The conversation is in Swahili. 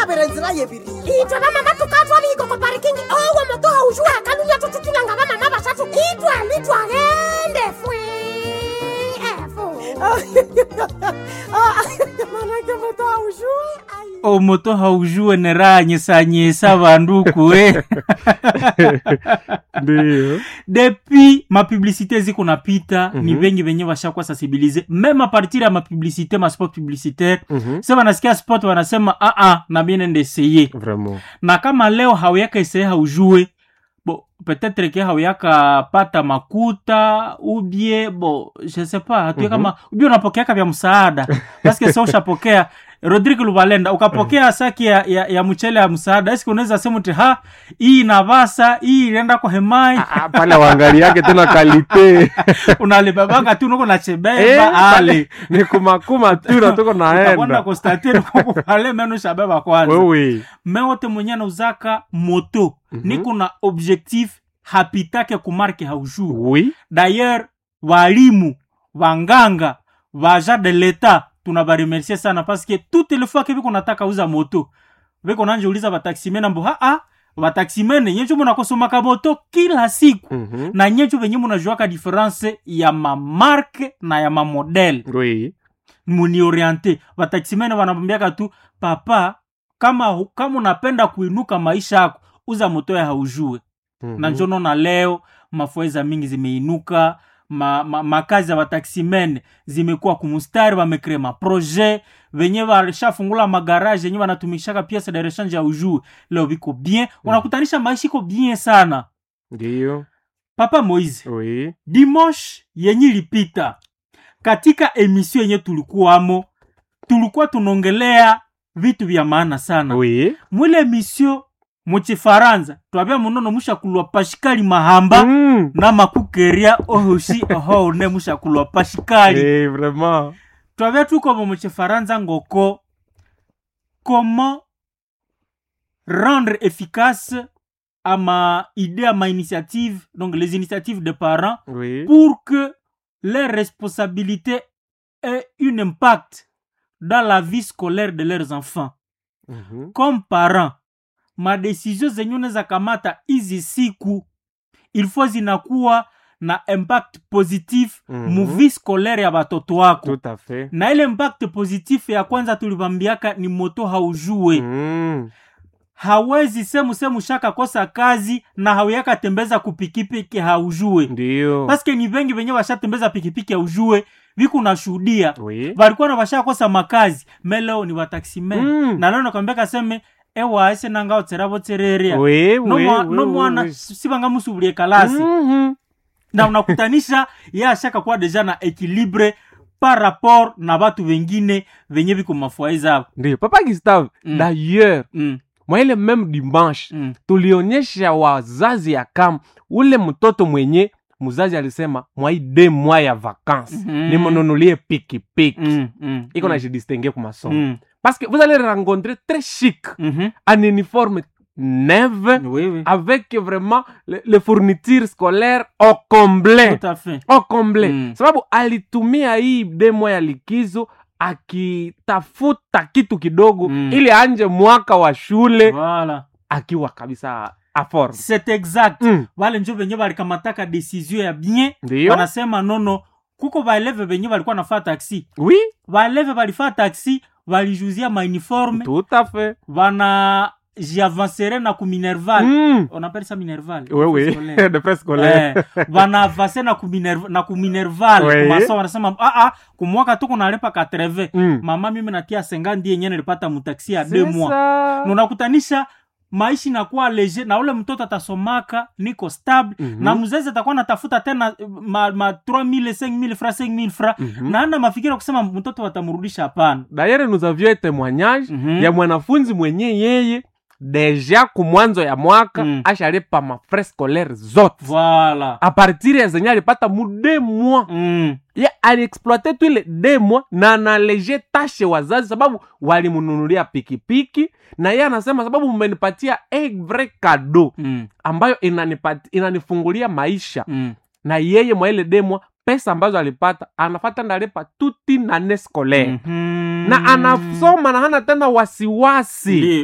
yavere nzira yeviri itwe vamama tukatwaliko ko parikingi owo moto haushuwa kalunya tututulanga vamama vasatu itwali twagende fwe efu manake moto aushu omoto haujue neranyisanyisa vanduku we ndio depuis mapublicité ziko napita mm -hmm. ni Mhm. vengi venye vashakuwa sensibilize meme a partir ya mapublicité maspot publicitaire Mhm. se vanasikia spot wanasema aa na mie ndeseye vraiment na kama leo hauyaka eseye haujue bo peut-être ke hauyaka pata makuta ubie bo je sais pas hatue Mhm. kama ubie unapokeaka vya msaada paske sa ushapokea rodrigue lubalenda ukapokea saki ya, ya, ya mchele ya msaada eski unaweza sema ti ha hii inavasa hii inaenda kwa hemai Ah, pale waangaliake tena kalite unalibebanga tu nuko Eh, nachebeba pale ale ni kumakuma tu na tuko utakwenda naenda kustatiri kukupale menu shabeba kwanza wewe me wote mwenye anauzaka moto Mhm. niko na objectif hapitake kumarke haujuu oui d'ailleurs walimu wanganga vaja de leta tunabaremercie sana paske toute le fois ke viko nataka uza moto viko nanjeuliza vataximene ambo haa vataximene nyenjo munakosomaka moto kila siku Mhm. na nyenjo venye munajuaka diference ya mamarke na ya mamodele oui munioriente vataximene vanamwambiaka tu papa kama kama unapenda kuinuka maisha yako uza moto ya haujue Mhm. na njono na leo mafueza mingi zimeinuka ma, ma, makazi ya wataximene zimekuwa kumustari wamekrea maproje venye walishafungula magaraje yenye wanatumishaka piesa de rechange ya ujuu leo viko bien unakutanisha maisha iko bien sana ndio papa moise oui dimanche yenye ilipita katika emission yenye tulikuwamo tulikuwa tunaongelea vitu vya maana sana oui mwile emission muchifaransa twavya munono mushakulwa pashikali mahamba Mm. na makukeria ohoshi ohone mushakulwa pashikali Eh, vraiment twavya tukomo muchifaransa ngoko comment rendre efficace ama idée ama initiative donc les initiatives des parents oui pour que les responsabilités aient un impact dans la vie scolaire de leurs enfants Mhm. comme parent madesizio zenye unaweza kamata hizi siku ilfo zinakuwa na impact positif Mhm. muvi scolaire ya batoto wako tout à fait na ile impact positif ya kwanza tulivambiaka ni moto haujue Mm. hawezi semu semu shaka kosa kazi na hauyaka tembeza kupikipiki haujue ndio paske ni vengi venye washatembeza pikipiki haujue viku nashuhudia oui valikuwa na vashakosa makazi meleo ni wataximen Mm. na leo nakwambia kaseme ewa ese nanga otsera votsereria oui oui oui, nomwana oui. sivanga musubulie kalasi Mhm. na unakutanisha ye ashaka kuwa deja na equilibre par rapport na vatu vengine venye viko mafwai zavo ndio papa gustave Mm. d'ailleurs mm, mwa ile meme dimanche mm. tulionyesha wazazi ya kam ule mtoto mwenye mzazi alisema mwai de mwa ya vacances Mhm. nimununulie pikipiki Mm, mm, iko mm, na jidistingue ku masomo mm, parce que vous allez rencontrer très chic mhm. un uniforme neuve Oui, oui. avec vraiment le, le fourniture scolaire au complet Tout à fait. au complet Mm. sababu alitumia hii demo ya likizo akitafuta kitu kidogo Mm. ili anje mwaka wa shule Voilà. akiwa kabisa aform C'est exact. mm. Wale njo venye walikamataka desizio ya bien ndio wanasema nono kuko vaeleve venye walikuwa nafaa taxi oui vaeleve valifaa taxi valijuzia mauniforme tout à fait vana jiavansere na kuminerval mm. on appelle ça minerval oui oui Scolaire. de presse scolaire eh, vanavase na kuminerv- na kuminerval Oui. kumasa wanasema ah, ah, kumwaka tu kunalepa 80 mm. mama mimi natia senga ndiye yenye nilipata mutaksi ya C'est deux mois ça. Na unakutanisha maisha inakuwa leger na ule mtoto atasomaka niko stable Mhm. na mzazi atakuwa natafuta tena eh, ma, ma 3000 5000 fra 5000 fra Mhm. na ana mafikira kusema mtoto watamrudisha hapana d'ailleurs nous avions un témoignage Mhm. ya mwanafunzi mwenye yeye deja kumwanzo ya mwaka Mm. ashalipa mafrais scolaire zote voilà a partir ya zenye alipata mu de mois mm. ye aliexploite tu ile de mois na analeje tashe wazazi sababu walimununulia pikipiki na ye anasema sababu mmenipatia un vrai cadeau Mm. ambayo inanipati, inanifungulia maisha Mm. na yeye mwa ile demwa pesa ambazo alipata anafata ndalipa tuti nane scolaire Mhm. na anasoma na hana tena wasiwasi Ndiyo.